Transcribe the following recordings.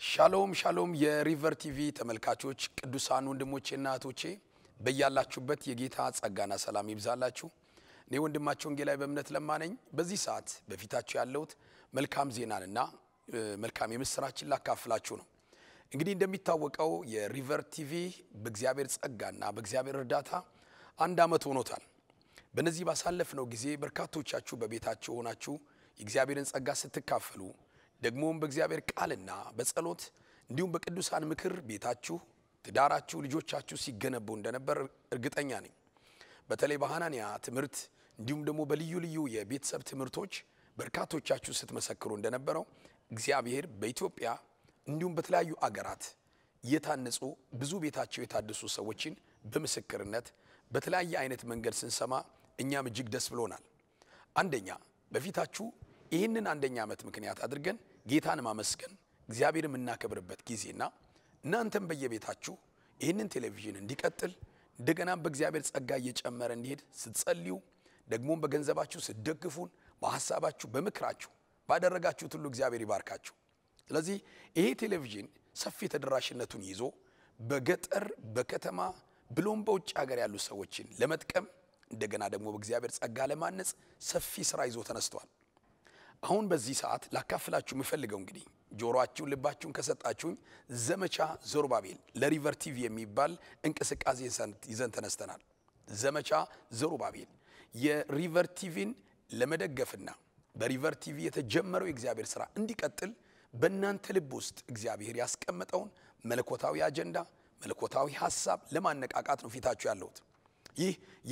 ሻሎም ሻሎም የሪቨር ቲቪ ተመልካቾች ቅዱሳን ወንድሞቼና እህቶቼ በያላችሁበት የጌታ ጸጋና ሰላም ይብዛላችሁ። እኔ ወንድማቸው ወንጌላዊ በእምነት ለማነኝ። በዚህ ሰዓት በፊታችሁ ያለሁት መልካም ዜናንና እ፣ መልካም የምስራችን ላካፍላችሁ ነው። እንግዲህ እንደሚታወቀው የሪቨር ቲቪ በእግዚአብሔር ጸጋና በእግዚአብሔር እርዳታ አንድ ዓመት ሆኖታል። በነዚህ ባሳለፍነው ጊዜ በርካቶቻችሁ በቤታችሁ ሆናችሁ የእግዚአብሔርን ጸጋ ስትካፈሉ ደግሞም በእግዚአብሔር ቃልና በጸሎት እንዲሁም በቅዱሳን ምክር ቤታችሁ፣ ትዳራችሁ፣ ልጆቻችሁ ሲገነቡ እንደነበር እርግጠኛ ነኝ። በተለይ በሐናንያ ትምህርት እንዲሁም ደግሞ በልዩ ልዩ የቤተሰብ ትምህርቶች በርካቶቻችሁ ስትመሰክሩ እንደነበረው እግዚአብሔር በኢትዮጵያ እንዲሁም በተለያዩ አገራት እየታነጹ ብዙ ቤታቸው የታደሱ ሰዎችን በምስክርነት በተለያየ አይነት መንገድ ስንሰማ እኛም እጅግ ደስ ብሎናል። አንደኛ በፊታችሁ ይህንን አንደኛ ዓመት ምክንያት አድርገን ጌታን ማመስገን እግዚአብሔር የምናከብርበት ጊዜና እናንተም በየቤታችሁ ይህንን ቴሌቪዥን እንዲቀጥል እንደገናም በእግዚአብሔር ጸጋ እየጨመረ እንዲሄድ ስትጸልዩ ደግሞም በገንዘባችሁ ስትደግፉን በሐሳባችሁ በምክራችሁ ባደረጋችሁት ሁሉ እግዚአብሔር ይባርካችሁ። ስለዚህ ይሄ ቴሌቪዥን ሰፊ ተደራሽነቱን ይዞ በገጠር በከተማ ብሎም በውጭ ሀገር ያሉ ሰዎችን ለመጥቀም እንደገና ደግሞ በእግዚአብሔር ጸጋ ለማነጽ ሰፊ ስራ ይዞ ተነስቷል። አሁን በዚህ ሰዓት ላካፍላችሁ የምፈልገው እንግዲህ ጆሮአችሁን ልባችሁን ከሰጣችሁኝ ዘመቻ ዘሩባቤል ለሪቨር ቲቪ የሚባል እንቅስቃሴ ይዘን ተነስተናል። ዘመቻ ዘሩባቤል የሪቨር ቲቪን ለመደገፍና በሪቨር ቲቪ የተጀመረው የእግዚአብሔር ስራ እንዲቀጥል በእናንተ ልብ ውስጥ እግዚአብሔር ያስቀመጠውን መለኮታዊ አጀንዳ መለኮታዊ ሀሳብ ለማነቃቃት ነው ፊታችሁ ያለሁት። ይህ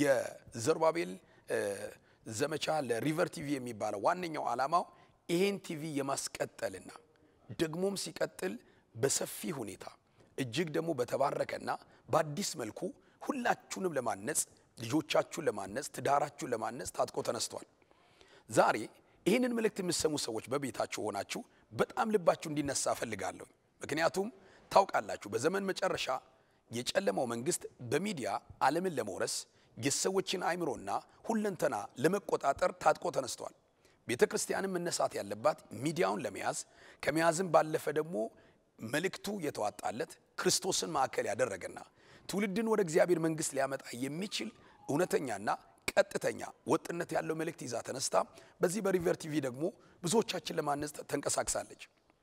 የዘሩባቤል እ፣ ዘመቻ ለሪቨር ቲቪ የሚባለው ዋነኛው ዓላማው ይሄን ቲቪ የማስቀጠልና ደግሞም ሲቀጥል በሰፊ ሁኔታ እጅግ ደግሞ በተባረከና በአዲስ መልኩ ሁላችሁንም ለማነጽ ልጆቻችሁን ለማነጽ ትዳራችሁን ለማነጽ ታጥቆ ተነስቷል። ዛሬ ይህንን መልእክት የምትሰሙ ሰዎች በቤታችሁ ሆናችሁ በጣም ልባችሁ እንዲነሳ እፈልጋለሁ። ምክንያቱም ታውቃላችሁ በዘመን መጨረሻ የጨለማው መንግስት በሚዲያ ዓለምን ለመውረስ የሰዎችን አእምሮና ሁለንተና ለመቆጣጠር ታጥቆ ተነስቷል። ቤተ ክርስቲያንም መነሳት ያለባት ሚዲያውን ለመያዝ ከመያዝም ባለፈ ደግሞ መልእክቱ የተዋጣለት ክርስቶስን ማዕከል ያደረገና ትውልድን ወደ እግዚአብሔር መንግስት ሊያመጣ የሚችል እውነተኛና ቀጥተኛ ወጥነት ያለው መልእክት ይዛ ተነስታ በዚህ በሪቨር ቲቪ ደግሞ ብዙዎቻችን ለማነጽ ተንቀሳቅሳለች።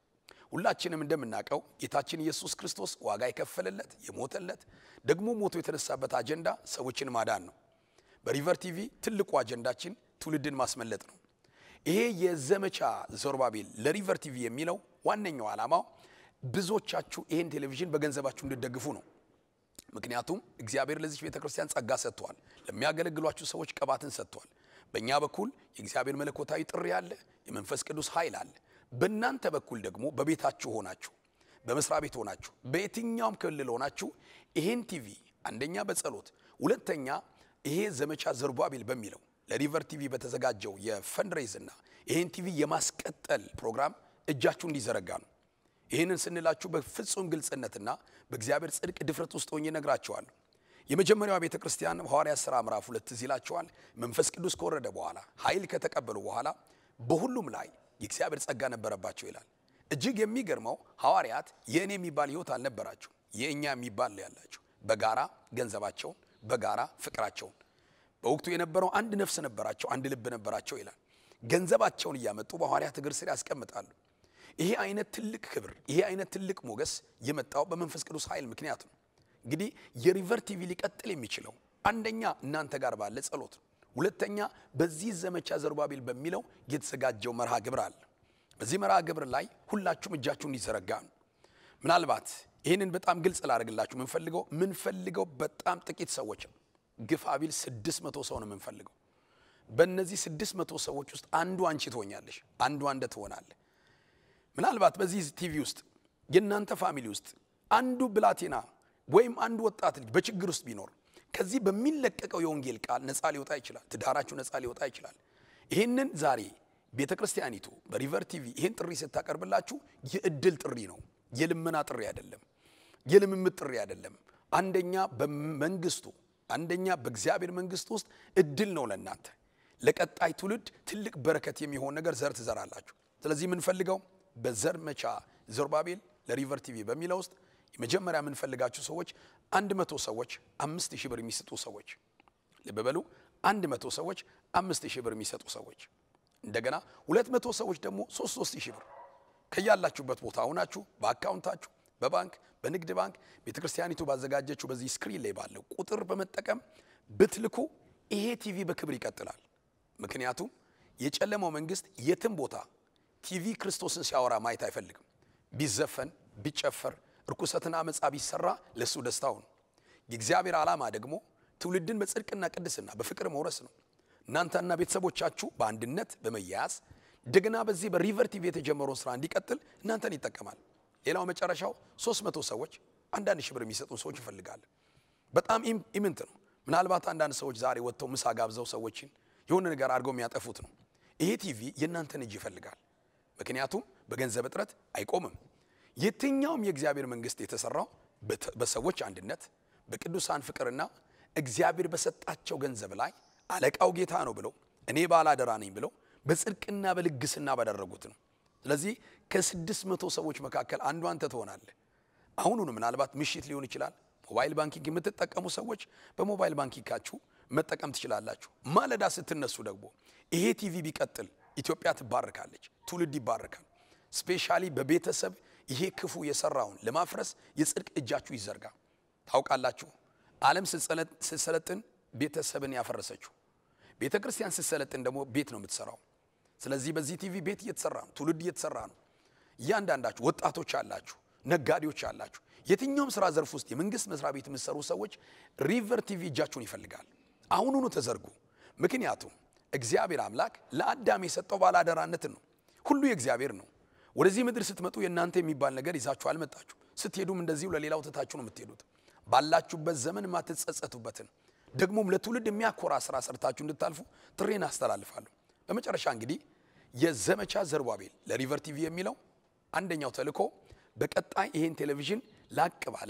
ሁላችንም እንደምናውቀው ጌታችን ኢየሱስ ክርስቶስ ዋጋ የከፈለለት የሞተለት ደግሞ ሞቶ የተነሳበት አጀንዳ ሰዎችን ማዳን ነው። በሪቨር ቲቪ ትልቁ አጀንዳችን ትውልድን ማስመለጥ ነው። ይሄ የዘመቻ ዘሩባቤል ለሪቨር ቲቪ የሚለው ዋነኛው ዓላማው ብዙዎቻችሁ ይሄን ቴሌቪዥን በገንዘባችሁ እንድትደግፉ ነው። ምክንያቱም እግዚአብሔር ለዚች ቤተ ክርስቲያን ጸጋ ሰጥቷል። ለሚያገለግሏችሁ ሰዎች ቅባትን ሰጥቷል። በእኛ በኩል የእግዚአብሔር መለኮታዊ ጥሪ አለ፣ የመንፈስ ቅዱስ ኃይል አለ። በእናንተ በኩል ደግሞ በቤታችሁ ሆናችሁ፣ በመስሪያ ቤት ሆናችሁ፣ በየትኛውም ክልል ሆናችሁ ይሄን ቲቪ አንደኛ በጸሎት ሁለተኛ ይሄ ዘመቻ ዘሩባቤል በሚለው ለሪቨር ቲቪ በተዘጋጀው የፈንድሬዝ እና ይሄን ቲቪ የማስቀጠል ፕሮግራም እጃችሁ እንዲዘረጋ ነው። ይህንን ስንላችሁ በፍጹም ግልጽነትና በእግዚአብሔር ጽድቅ ድፍረት ውስጥ ሆኜ እነግራችኋለሁ። የመጀመሪያዋ ቤተ ክርስቲያን ሐዋርያት ሥራ ምዕራፍ ሁለት ትዝ ይላችኋል። መንፈስ ቅዱስ ከወረደ በኋላ ኃይል ከተቀበሉ በኋላ በሁሉም ላይ የእግዚአብሔር ጸጋ ነበረባቸው ይላል። እጅግ የሚገርመው ሐዋርያት የእኔ የሚባል ሕይወት አልነበራቸው፣ የእኛ የሚባል ነው ያላቸው። በጋራ ገንዘባቸውን፣ በጋራ ፍቅራቸውን በወቅቱ የነበረው አንድ ነፍስ ነበራቸው፣ አንድ ልብ ነበራቸው ይላል። ገንዘባቸውን እያመጡ በሐዋርያት እግር ስር ያስቀምጣሉ። ይሄ አይነት ትልቅ ክብር ይሄ አይነት ትልቅ ሞገስ የመጣው በመንፈስ ቅዱስ ኃይል ምክንያት ነው። እንግዲህ የሪቨር ቲቪ ሊቀጥል የሚችለው አንደኛ እናንተ ጋር ባለ ጸሎት ነው። ሁለተኛ በዚህ ዘመቻ ዘሩባቤል በሚለው የተዘጋጀው መርሃ ግብር አለ። በዚህ መርሃ ግብር ላይ ሁላችሁም እጃችሁ እንዲዘረጋ ነው። ምናልባት ይህንን በጣም ግልጽ ላደርግላችሁ የምንፈልገው ምንፈልገው በጣም ጥቂት ሰዎች ነው። ግፋ ቢል ስድስት መቶ ሰው ነው የምንፈልገው። በእነዚህ ስድስት መቶ ሰዎች ውስጥ አንዱ አንቺ ትሆኛለሽ፣ አንዱ አንደ ትሆናለህ። ምናልባት በዚህ ቲቪ ውስጥ የእናንተ ፋሚሊ ውስጥ አንዱ ብላቴና ወይም አንዱ ወጣት ልጅ በችግር ውስጥ ቢኖር ከዚህ በሚለቀቀው የወንጌል ቃል ነፃ ሊወጣ ይችላል። ትዳራችሁ ነፃ ሊወጣ ይችላል። ይህንን ዛሬ ቤተ ክርስቲያኒቱ በሪቨር ቲቪ ይህን ጥሪ ስታቀርብላችሁ የእድል ጥሪ ነው፣ የልመና ጥሪ አይደለም፣ የልምምድ ጥሪ አይደለም። አንደኛ በመንግስቱ አንደኛ በእግዚአብሔር መንግስት ውስጥ እድል ነው ለእናንተ ለቀጣይ ትውልድ ትልቅ በረከት የሚሆን ነገር ዘር ትዘራላችሁ። ስለዚህ የምንፈልገው በዘመቻ ዘሩባቤል ለሪቨር ቲቪ በሚለው ውስጥ የመጀመሪያ የምንፈልጋችሁ ሰዎች አንድ መቶ ሰዎች አምስት ሺህ ብር የሚሰጡ ሰዎች ልብ በሉ አንድ መቶ ሰዎች አምስት ሺህ ብር የሚሰጡ ሰዎች እንደገና ሁለት መቶ ሰዎች ደግሞ ሶስት ሶስት ሺህ ብር ከያላችሁበት ቦታ ሆናችሁ በአካውንታችሁ በባንክ በንግድ ባንክ ቤተ ክርስቲያኒቱ ባዘጋጀችው በዚህ ስክሪን ላይ ባለው ቁጥር በመጠቀም ብትልኩ ይሄ ቲቪ በክብር ይቀጥላል። ምክንያቱም የጨለማው መንግስት የትም ቦታ ቲቪ ክርስቶስን ሲያወራ ማየት አይፈልግም። ቢዘፈን ቢጨፈር እርኩሰትና አመፃ ቢሰራ ለእሱ ደስታው ነው። የእግዚአብሔር ዓላማ ደግሞ ትውልድን በጽድቅና ቅድስና በፍቅር መውረስ ነው። እናንተና ቤተሰቦቻችሁ በአንድነት በመያያዝ እንደገና በዚህ በሪቨር ቲቪ የተጀመረውን ስራ እንዲቀጥል እናንተን ይጠቀማል። ሌላው መጨረሻው ሶስት መቶ ሰዎች አንዳንድ ሺህ ብር የሚሰጡ ሰዎች ይፈልጋለን። በጣም ኢምንት ነው። ምናልባት አንዳንድ ሰዎች ዛሬ ወጥተው ምሳ ጋብዘው ሰዎችን የሆነ ነገር አድርገው የሚያጠፉት ነው። ይሄ ቲቪ የእናንተን እጅ ይፈልጋል። ምክንያቱም በገንዘብ እጥረት አይቆምም። የትኛውም የእግዚአብሔር መንግስት የተሰራው በሰዎች አንድነት በቅዱሳን ፍቅርና እግዚአብሔር በሰጣቸው ገንዘብ ላይ አለቃው ጌታ ነው ብለው እኔ ባላደራ ነኝ ብለው በጽድቅና በልግስና ባደረጉት ነው። ስለዚህ ከስድስት መቶ ሰዎች መካከል አንዱ አንተ ትሆናለህ። አሁኑኑ ምናልባት ምሽት ሊሆን ይችላል። ሞባይል ባንኪንግ የምትጠቀሙ ሰዎች በሞባይል ባንኪንጋችሁ መጠቀም ትችላላችሁ። ማለዳ ስትነሱ ደግሞ ይሄ ቲቪ ቢቀጥል ኢትዮጵያ ትባረካለች፣ ትውልድ ይባረካል። ስፔሻሊ በቤተሰብ ይሄ ክፉ የሰራውን ለማፍረስ የጽድቅ እጃችሁ ይዘርጋ። ታውቃላችሁ ዓለም ስትሰለጥን ቤተሰብን ያፈረሰችው፣ ቤተ ክርስቲያን ስትሰለጥን ደግሞ ቤት ነው የምትሰራው። ስለዚህ በዚህ ቲቪ ቤት እየተሰራ ነው፣ ትውልድ እየተሰራ ነው። እያንዳንዳችሁ ወጣቶች አላችሁ፣ ነጋዴዎች አላችሁ፣ የትኛውም ስራ ዘርፍ ውስጥ የመንግስት መስሪያ ቤት የምትሰሩ ሰዎች ሪቨር ቲቪ እጃችሁን ይፈልጋል። አሁኑኑ ተዘርጉ። ምክንያቱም እግዚአብሔር አምላክ ለአዳም የሰጠው ባላደራነትን ነው። ሁሉ የእግዚአብሔር ነው። ወደዚህ ምድር ስትመጡ የእናንተ የሚባል ነገር ይዛችሁ አልመጣችሁ። ስትሄዱም እንደዚሁ ለሌላው ትታችሁ ነው የምትሄዱት። ባላችሁበት ዘመን የማትጸጸቱበትን ደግሞም ለትውልድ የሚያኮራ ስራ ሰርታችሁ እንድታልፉ ጥሬን አስተላልፋለሁ። በመጨረሻ እንግዲህ የዘመቻ ዘሩባቤል ለሪቨር ቲቪ የሚለው አንደኛው ተልእኮ በቀጣይ ይሄን ቴሌቪዥን ላቅ ባለ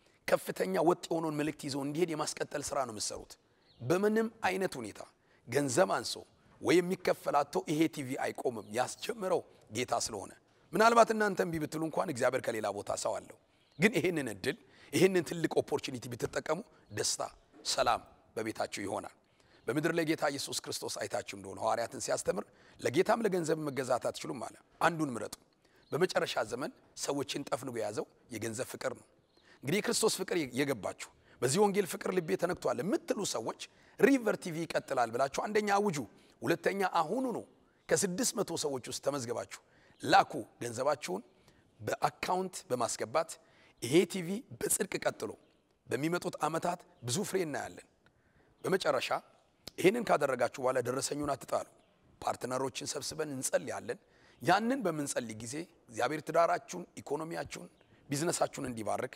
ከፍተኛ ወጥ የሆነውን መልእክት ይዞ እንዲሄድ የማስቀጠል ስራ ነው የምትሰሩት። በምንም አይነት ሁኔታ ገንዘብ አንሶ ወይ የሚከፈላቶ ይሄ ቲቪ አይቆምም። ያስጀምረው ጌታ ስለሆነ ምናልባት እናንተ እምቢ ብትሉ እንኳን እግዚአብሔር ከሌላ ቦታ ሰው አለው። ግን ይሄንን እድል ይሄንን ትልቅ ኦፖርቹኒቲ ብትጠቀሙ ደስታ፣ ሰላም በቤታችሁ ይሆናል። በምድር ላይ ጌታ ኢየሱስ ክርስቶስ አይታችሁ እንደሆነ ሐዋርያትን ሲያስተምር ለጌታም ለገንዘብ መገዛት አትችሉም አለ። አንዱን ምረጡ። በመጨረሻ ዘመን ሰዎችን ጠፍንጎ የያዘው የገንዘብ ፍቅር ነው። እንግዲህ የክርስቶስ ፍቅር የገባችሁ በዚህ ወንጌል ፍቅር ልቤ ተነክቷል የምትሉ ሰዎች ሪቨር ቲቪ ይቀጥላል ብላችሁ አንደኛ አውጁ፣ ሁለተኛ አሁኑ ነው ከስድስት መቶ ሰዎች ውስጥ ተመዝገባችሁ ላኩ። ገንዘባችሁን በአካውንት በማስገባት ይሄ ቲቪ በጽድቅ ቀጥሎ በሚመጡት ዓመታት ብዙ ፍሬ እናያለን። በመጨረሻ ይህንን ካደረጋችሁ በኋላ ደረሰኙን አትጣሉ። ፓርትነሮችን ሰብስበን እንጸልያለን። ያንን በምንጸልይ ጊዜ እግዚአብሔር ትዳራችሁን፣ ኢኮኖሚያችሁን፣ ቢዝነሳችሁን እንዲባርክ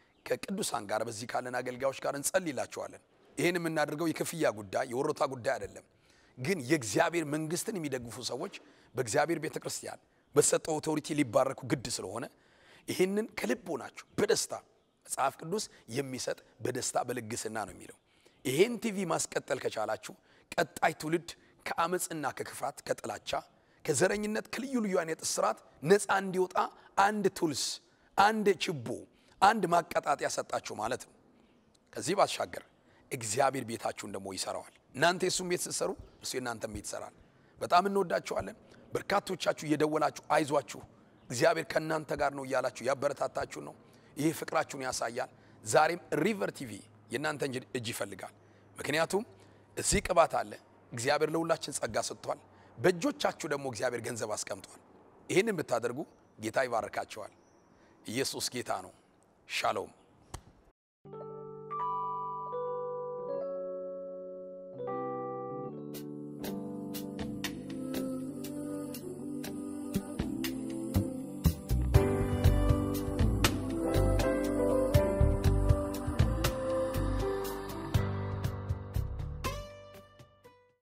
ከቅዱሳን ጋር በዚህ ካለን አገልጋዮች ጋር እንጸልይላችኋለን። ይህን የምናደርገው የክፍያ ጉዳይ የወሮታ ጉዳይ አይደለም። ግን የእግዚአብሔር መንግስትን የሚደግፉ ሰዎች በእግዚአብሔር ቤተ ክርስቲያን በተሰጠው ኦቶሪቲ ሊባረኩ ግድ ስለሆነ ይህንን ከልብ ሆናችሁ በደስታ መጽሐፍ ቅዱስ የሚሰጥ በደስታ በልግስና ነው የሚለው። ይሄን ቲቪ ማስቀጠል ከቻላችሁ ቀጣይ ትውልድ ከአመፅና ከክፋት ከጥላቻ ከዘረኝነት ከልዩ ልዩ አይነት እስራት ነፃ እንዲወጣ አንድ ቱልስ አንድ ችቦ አንድ ማቀጣጠያ ሰጣችሁ ማለት ነው። ከዚህ ባሻገር እግዚአብሔር ቤታችሁን ደግሞ ይሰራዋል። እናንተ የእሱም ቤት ስትሰሩ እርሱ የእናንተም ቤት ይሰራል። በጣም እንወዳችኋለን። በርካቶቻችሁ እየደወላችሁ አይዟችሁ እግዚአብሔር ከእናንተ ጋር ነው እያላችሁ ያበረታታችሁ ነው። ይህ ፍቅራችሁን ያሳያል። ዛሬም ሪቨር ቲቪ የእናንተ እጅ ይፈልጋል። ምክንያቱም እዚህ ቅባት አለ። እግዚአብሔር ለሁላችን ጸጋ ሰጥቷል። በእጆቻችሁ ደግሞ እግዚአብሔር ገንዘብ አስቀምጧል። ይህንን ብታደርጉ ጌታ ይባርካቸዋል። ኢየሱስ ጌታ ነው። ሻሎም